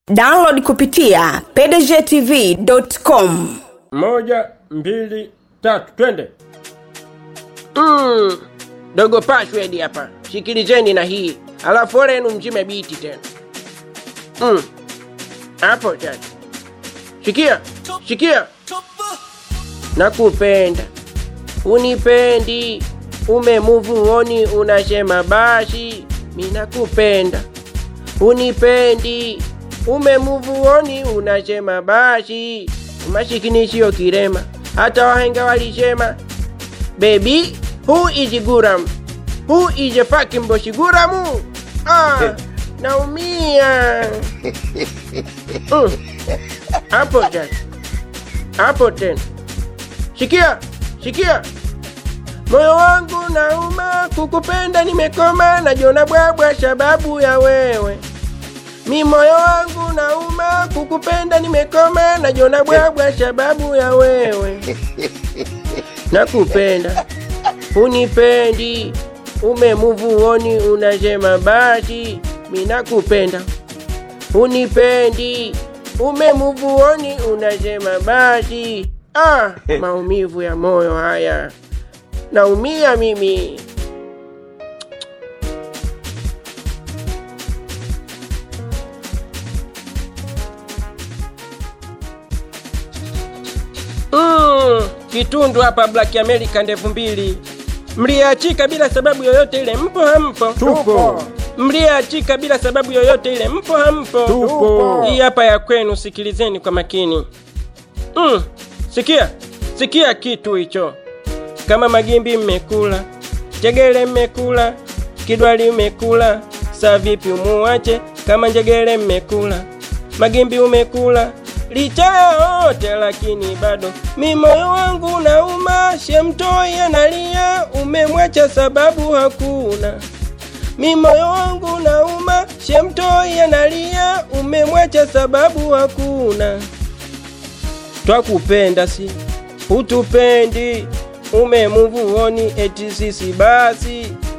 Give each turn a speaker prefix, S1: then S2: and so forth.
S1: download kupitia pdgtv.com
S2: moja mbili tatu twende mm. dogo password hapa shikilizeni na hii alafu orenu mzime biti tena mm. hapo sasa shikia shikia nakupenda unipendi umemuvuoni unasema basi minakupenda unipendi umemuvuoni unasema basi mashikini siyo kirema hata wahenga walisema baby who is guram who is a fucking boshi guramu ah, naumia Mm. hapo sasa hapo tena shikia shikia moyo wangu nauma kukupenda nimekoma najiona bwabwa sababu ya wewe mi moyo wangu nauma kukupenda nimekoma najiona bwabwa sababu ya wewe nakupenda unipendi umemuvuoni unasema basi mi nakupenda unipendi umemuvuoni unasema basi ah, maumivu ya moyo haya naumia mimi mm, kitundu hapa black america ndevu mbili mliachika bila sababu yoyote ile mpo hampo
S3: Tupo.
S2: mliachika bila sababu yoyote ile mpo hampo
S3: Tupo.
S2: hii hapa ya kwenu sikilizeni kwa makini mm, sikia sikia kitu hicho kama magimbi mmekula njegele mmekula kidwali mmekula saa vipi umuache kama njegele mmekula magimbi umekula licha ya yote lakini bado mi moyo wangu nauma shemtoi analia umemwacha sababu hakuna mi moyo wangu nauma shemtoi analia umemwacha sababu hakuna twakupenda si hutupendi umemuvuoni eti sisi basi